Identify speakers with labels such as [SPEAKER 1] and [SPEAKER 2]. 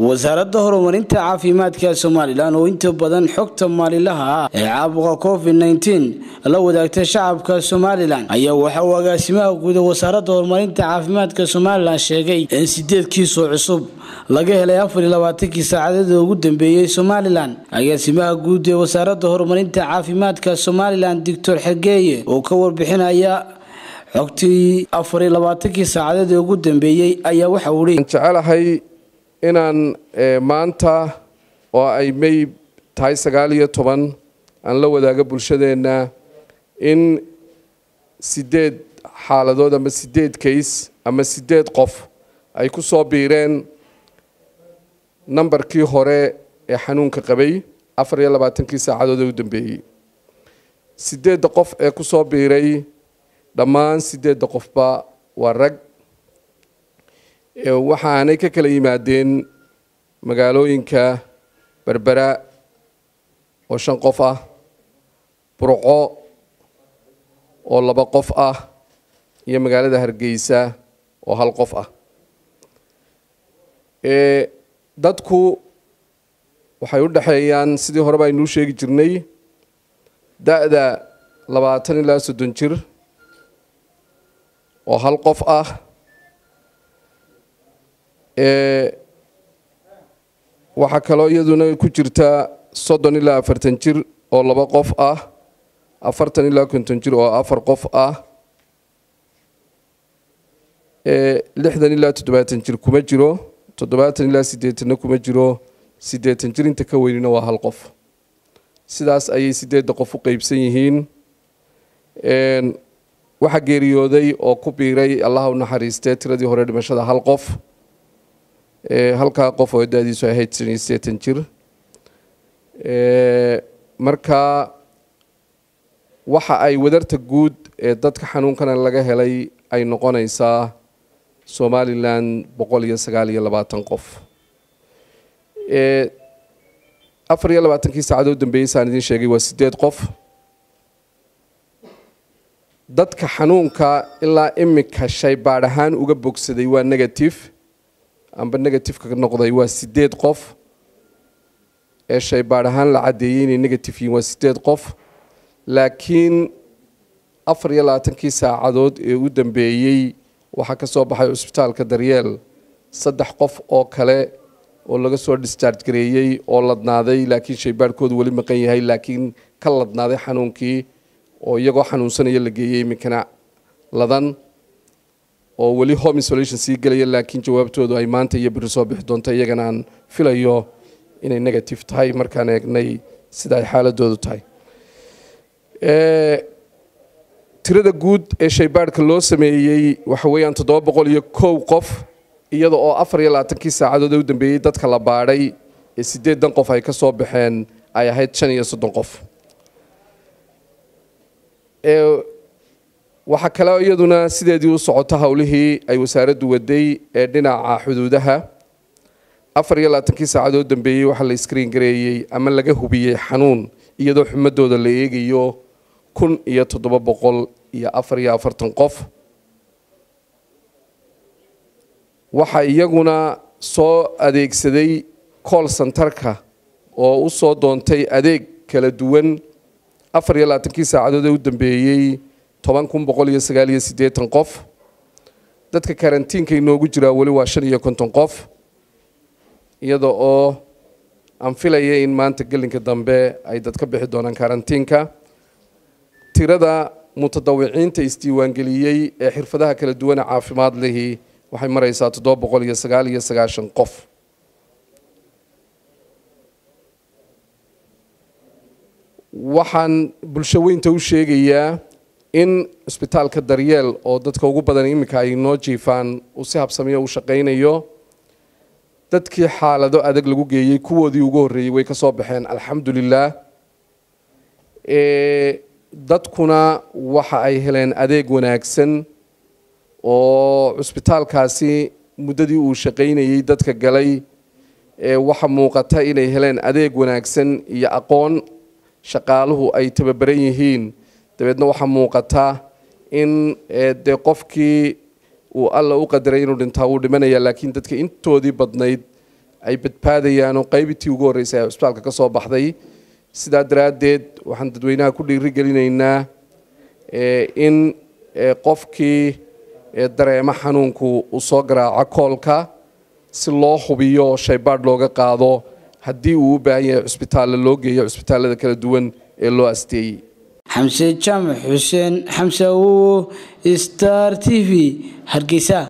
[SPEAKER 1] wasaaradda horumarinta caafimaadka somalilan oo inta badan xogta maalilaha ah ee caabuqa covid nteen la wadaagta shacabka somalilan ayaa waxa uu agaasimaha guud ee wasaaradda horumarinta caafimaadka somalilan sheegay in sideed kiisoo cusub laga helay afar iyo labaatankii saacadeed ugu dambeeyey somalilan agaasimaha guud ee wasaaradda horumarinta caafimaadka somalilan doctor xergeeye oo ka warbixinaya xogtii afar iyo labaatankii saacadeed ee ugu dambeeyey ayaa waxa uu hi
[SPEAKER 2] jecelahay inaan maanta oo ay may tahay sagaal iyo toban aan la wadaago bulshadeenna in sideed xaaladood ama sideed kays ama sideed qof ay ku soo biireen nambarkii hore ee xanuunka qabay afar iyo labaatankii saacadood ee u dambeeyey sideedda qof ee ku soo biiray dhammaan sideedda qofba waa rag waxaanay ka kala yimaadeen magaalooyinka berbera oo shan qof ah burco oo laba qof ah iyo magaalada hargeysa oo hal qof ah dadku waxay u dhexeeyaan sidii horeba aynuu sheegi jirnay da-da labaatan ilaa soddon jir oo hal qof ah waxaa kaloo iyaduna ku jirta soddon ilaa afartan jir oo laba qof ah afartan ilaa konton jir oo afar qof ah lixdan ilaa toddobaatan jir kuma jiro toddobaatan ilaa siddeetanna kuma jiro siddeetan jir inta ka weynina waa hal qof sidaas ayay sideedda qof u qeybsan yihiin waxaa geeriyooday oo ku biiray allaha u naxariistee tiradii hore dhimashada hal qof halkaa qof oo da-diisu ahayd shan iyo siddeetan jir marka waxa ay wadarta guud ee dadka xanuunkana laga helay ay noqonaysaa somalilan boqol iyo sagaal iyo labaatan qof afar iyo labaatankii saacadoo dambeeyey saan idiin sheegay waa sideed qof dadka xanuunka ilaa imika shaybaadh ahaan uga bogsaday waa negative amba negativeka ka noqday waa sideed qof ee shaybaadh ahaan la caddeeyey inay negative yihiin waa sideed qof laakiin afar iyo labaatankii saacadood ee u dambeeyey waxaa ka soo baxay cusbitaalka daryeel saddex qof oo kale oo laga soo discharge gareeyey oo ladnaaday laakiin shaybaadhkoodu weli maqan yahay laakiin ka ladnaaday xanuunkii oo iyagoo xanuunsanaya la geeyey iminkana ladan oo weli home isolation sii gelaya laakiin jawaabtoodu ay maanta iyo biri soo bixi doonto iyagana aan filayo inay negative tahay markaan eegnay sida ay xaaladoodu tahay tirada guud ee shaybaadhka loo sameeyey waxa weeyaan toddoba boqol iyo kow qof iyada oo afar iyo labaatankii saacadood ee u dambeeyey dadka la baadhay ee siddeedan qof ay ka soo baxeen ay ahayd shan iyo soddon qof waxaa kaleo iyaduna sideedii u socota howlihii ay wasaaraddu waday ee dhinaca xuduudaha afar iyo labaatankii saacadood dambeeyey waxaa la iskriin gareeyey ama laga hubiyey xanuun iyadoo xumadooda la eegayo kun iyo toddoba boqol iyo afar iyo afartan qof waxaa iyaguna soo adeegsaday cool centerka oo u soo doontay adeeg kala duwan afar iyo labaatankii saacadood ee u dambeeyey toban kun boqol iyo sagaal iyo siddeetan qof dadka karantiinka inoogu jiraa weli waa shan iyo konton qof iyada oo aan filaya in maanta gelinka dambe ay dad ka bixi doonaan karantiinka tirada mutadawiciinta isdiiwaangeliyey ee xirfadaha kala duwane caafimaad lihi waxay maraysaa toddoba boqol iyo sagaal iyo sagaashan qof waxaan bulsho weynta u sheegayaa in cusbitaalka daryeel oo dadka ugu badan iminka ay noo jiifaan uu si habsamiyo u shaqaynayo dadkii xaalado adag lagu geeyey kuwoodii ugu horreeyey way ka soo baxeen alxamdulilah dadkuna waxa ay heleen adeeg wanaagsan oo cusbitaalkaasi muddadii uu shaqaynayey dadka galay waxa muuqata inay heleen adeeg wanaagsan iyo aqoon shaqaaluhu ay tababaran yihiin dabeedna waxaa muuqata in dee qofkii uu alla u qadaray inuu dhintaa wuu dhimanaya laakiin dadka intoodii badnayd ay badbaadayaan oo qaybitii ugu horreysay ee cusbitaalka ka soo baxday sidaa daraaddeed waxaan dadweynaha ku dhiirigelinaynaa in qofkii dareemo xanuunku uu soo garaaco koolka si loo hubiyo oo shaybaadh looga qaado haddii uu u baahan yahay cusbitaalla loo geeyo cusbitaallada kala duwan ee loo asteeyey
[SPEAKER 1] xamse jaamac xuseen xamse awowo star t v hargeysa